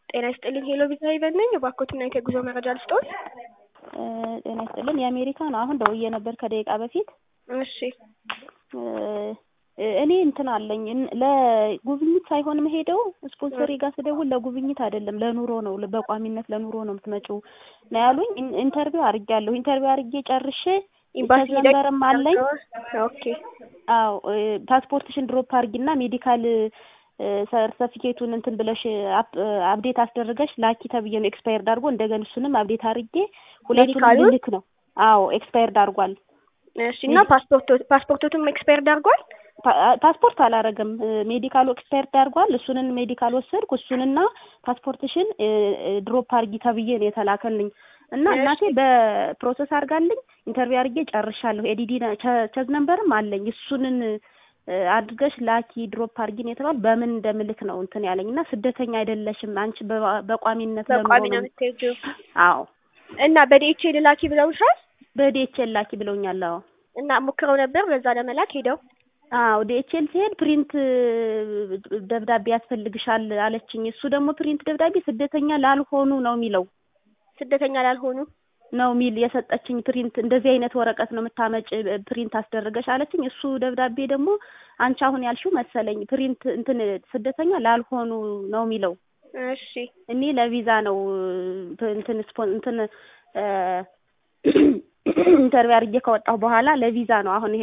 ጤና ይስጥልኝ ሄሎ ቪዛ ይበል ነኝ። እባክዎትና የጉዞ መረጃ ልስጥዎት? ጤና ይስጥልን የአሜሪካ ነው። አሁን ደውዬ ነበር ከደቂቃ በፊት። እሺ እኔ እንትን አለኝ ለጉብኝት ሳይሆን መሄደው ስፖንሰሪ ጋር ስደውል ለጉብኝት አይደለም ለኑሮ ነው፣ በቋሚነት ለኑሮ ነው የምትመጪው ነው ያሉኝ። ኢንተርቪው አድርጌያለሁ። ኢንተርቪው አድርጌ ጨርሼ ኤምባሲ ነንበርም አለኝ። ኦኬ አዎ ፓስፖርትሽን ድሮፕ አድርጊና ሜዲካል ሰርተፊኬቱን እንትን ብለሽ አፕዴት አስደርገሽ ላኪ ተብዬ ነው ኤክስፓየርድ አድርጎ እንደገና እሱንም አፕዴት አድርጌ ሁለቱንም ሜዲካሉን? ልልክ ነው። አዎ ኤክስፓየርድ አድርጓል። እሺ እና ፓስፖርቶ ፓስፖርቶቱም ኤክስፓየርድ አድርጓል? ፓ- ፓስፖርት አላረገም። ሜዲካሉ ኤክስፓየርድ አድርጓል። እሱንን ሜዲካል ወሰድኩ። እሱንና ፓስፖርትሽን ድሮፕ አድርጊ ተብዬ ነው የተላከልኝ እና እሺ። እናቴ በፕሮሰስ አድርጋልኝ ኢንተርቪው አድርጌ ጨርሻለሁ። ኤዲዲ ቸዝ ነምበርም አለኝ። እሱንን አድርገሽ ላኪ ድሮፕ አድርጊ ነው የተባል በምን እንደምልክ ነው እንትን ያለኝ እና ስደተኛ አይደለሽም አንቺ በ- በቋሚነት ለኑሮ በቋሚ ነው ነው የምትሄጂው አዎ እና በዲኤችኤል ላኪ ብለውሻል? በዲኤችኤል ላኪ ብለውኛል። አዎ እና ሞክረው ነበር በዛ ለመላክ ሄደው አዎ ዲኤችኤል ሲሄድ ፕሪንት ደብዳቤ ያስፈልግሻል አለችኝ። እሱ ደግሞ ፕሪንት ደብዳቤ ስደተኛ ላልሆኑ ነው የሚለው ስደተኛ ላልሆኑ ነው ሚል የሰጠችኝ ፕሪንት እንደዚህ አይነት ወረቀት ነው የምታመጭ ፕሪንት አስደረገሽ አለችኝ። እሱ ደብዳቤ ደግሞ አንቺ አሁን ያልሽው መሰለኝ ፕሪንት እንትን ስደተኛ ላልሆኑ ነው የሚለው። እሺ እኔ ለቪዛ ነው እንትን ስፖን እንትን ኢንተርቪው አድርጌ ከወጣሁ በኋላ ለቪዛ ነው አሁን ይሄ